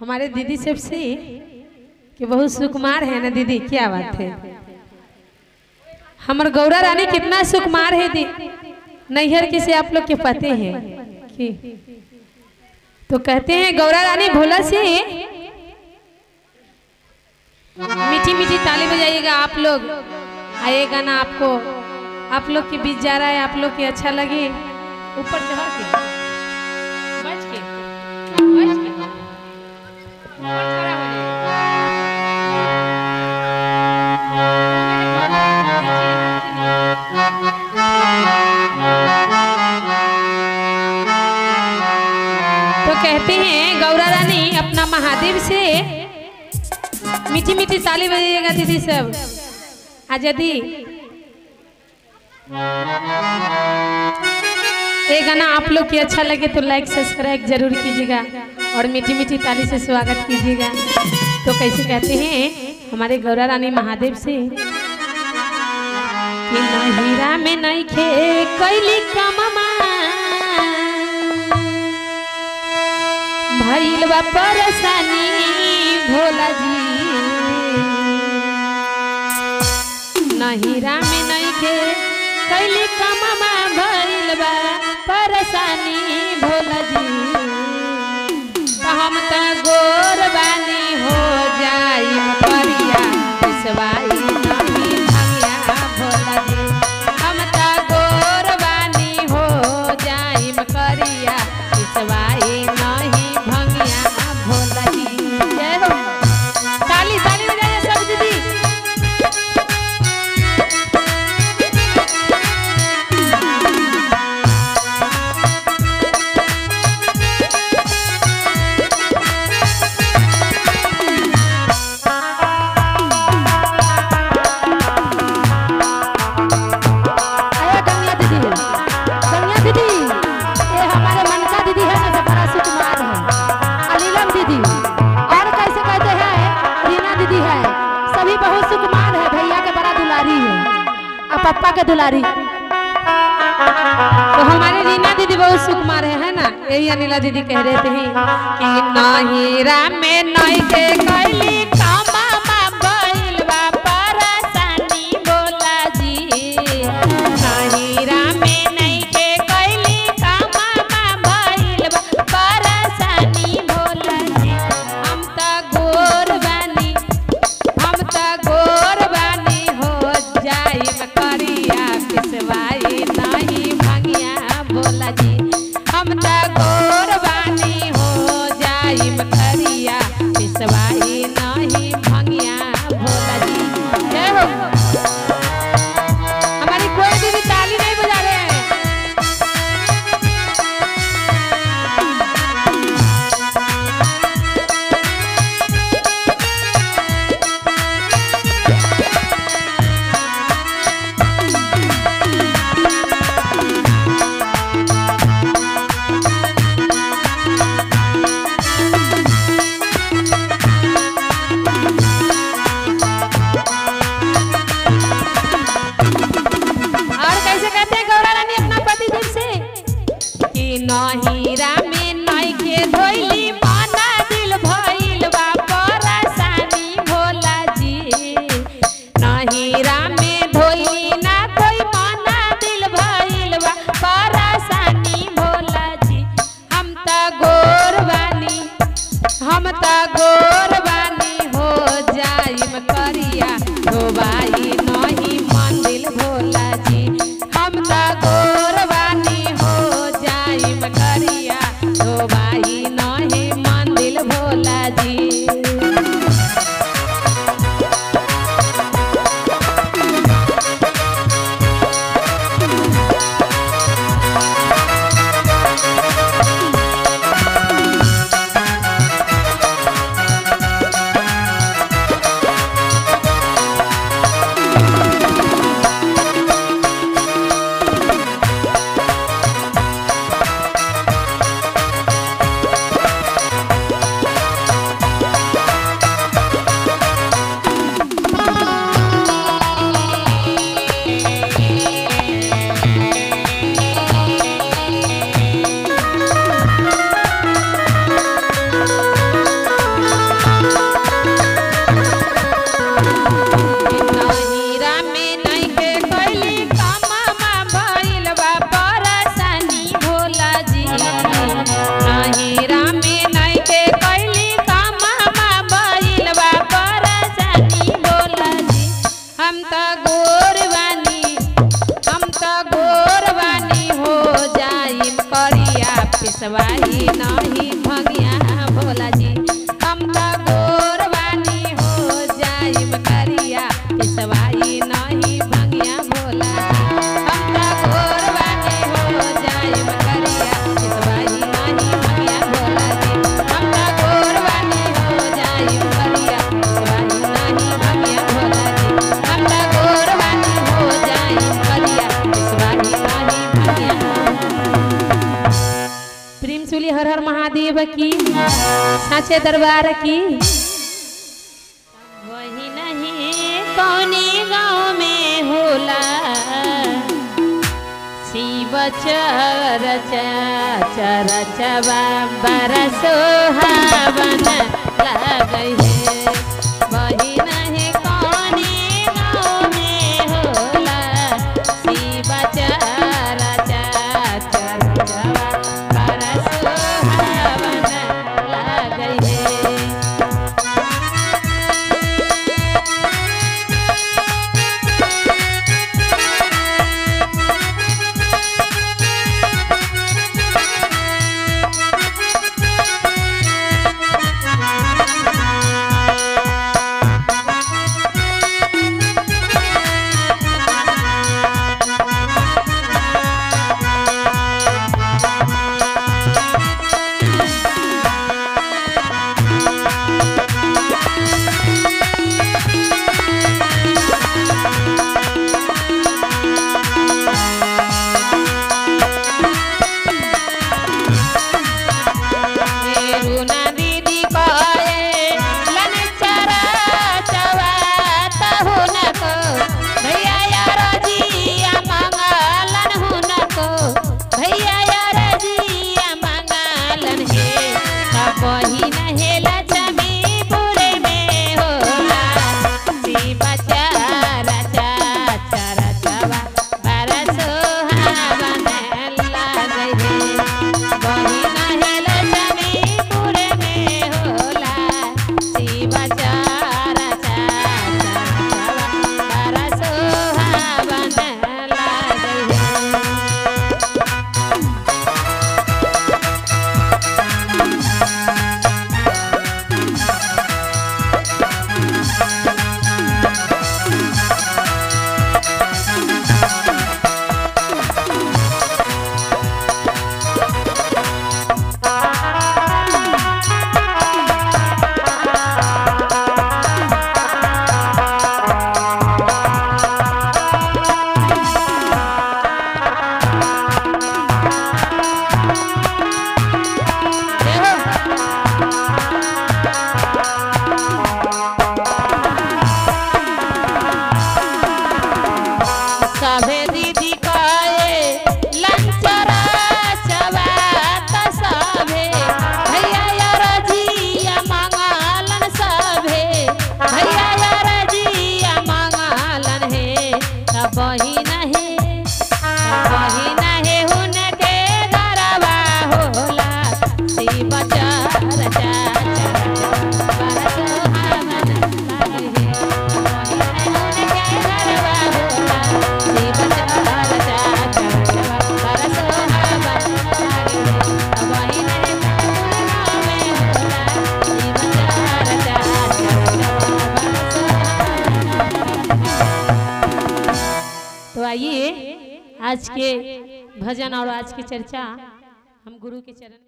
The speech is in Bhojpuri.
हमारे दीदी सबसे कि बहुत सुकुमार है ना दीदी क्या बात है हमार गौरा रानी कितना सुकुमार है दी नैहर किसे आप लोग के पते हैं कि तो कहते हैं गौरा रानी भोला से मीठी मीठी ताली बजाइएगा आप लोग आए गाना आपको आप लोग के बीच जा रहा है आप लोग के अच्छा लगे ऊपर चढ़ के बैठ के बैठ के ऊपर खड़ा हो जाइए। तो कहते हैं गौरा रानी अपना महादेव से मीठी मीठी ताली बजाइएगा दीदी सब आज यदि ये गाना आप लोग की अच्छा लगे तो लाइक सब्सक्राइब जरूर कीजिएगा और मीठी मीठी ताली से स्वागत कीजिएगा तो कैसे कहते हैं हमारे गौरा रानी महादेव से कि ना हीरा में नहीं खे कैली कममा भइल बा परेशानी भोला जी नहीरा में नहीं के कैली कममा भइल बा परेशानी भोला जी तो हम त गोर बानी हो जाई परिया पिसवाई नहीं भंगिया भोला जी हम त गोर बानी हो जाई करिया पिसवाई नहीं भंगिया भोला जी जय हो ताली ताली बजाइए सब दीदी आया कन्या दीदी कन्या दीदी ये हमारे मनका दीदी है ना जो बड़ा सुकुमार है अलीलम दीदी और कैसे कहते हैं रीना दीदी है सभी बहुत सुकुमार है भैया के बड़ा दुलारी है और पप्पा के दुलारी तो हमारे रीना दीदी बहुत सुकुमार है है ना यही अनिला दीदी कह रहे थे कि नहीरा में नई के कैली कामा भइल बा परेशानी बोला जी नहीरा में नई के कैली कामा भइल बा परेशानी बोला जी हम त गोर बानी हम त गोर बानी हो जाई करिया पिसवाई नहीं भंगिया भोला जी हम त गोर बानी हो जाई करिया पिसवाई नहीं भंगिया भोला जी जय हो हमारी कोई दीदी ताली नहीं बजा रहे हैं और कैसे कहते हैं गौरा रानी अपना पति देव से कि नहीरा में नई के धोइली माना दिल भइल बा परेशानी भोला जी नहीरा में धोइली ना कोई माना दिल भइल बा परेशानी भोला जी हम त गोर बानी हम त गोर बानी हो जाइम करिया धोबाई नहीं मंदिर भोला जी हम त गोर बानी हो जाइम करिया धोबाई नहीं मंदिर भोला जी साचे दरबार की वही नहीं कौनी गाँव में होला शिव चर चर चबा बरसो हवन लगै है वही नहीं कौनी गाँव में होला शिव चर चर चबा बरसो हवन लगै है मेरुना दीदी कहे लन चरा चवा तहुन को भैया यार जिया मंगलन हुन को भैया यार जिया मंगलन हे सब ही नहेला जमी पुरे में होला शिव चारा चारा चवा बरसो हवन लागै हे बही नहेल जमीपुर में होला शिव चारा चारा बरसो हवन लागै हे सभे दीदी कहे लंचरा चबा त सभे भैया यार जिया मंगलन सभे भैया यार जिया मंगलन हे तब ही नहीं वही नहीं हुनके गरबा होला शिव चर चर बरस हवन लागे वही नहीं हुनके गरबा होला शिव चर चर बरस हवन लागे वही नहीं में होला शिव चर चर तो आइए आज के भजन और आज की चर्चा हम गुरु के चरण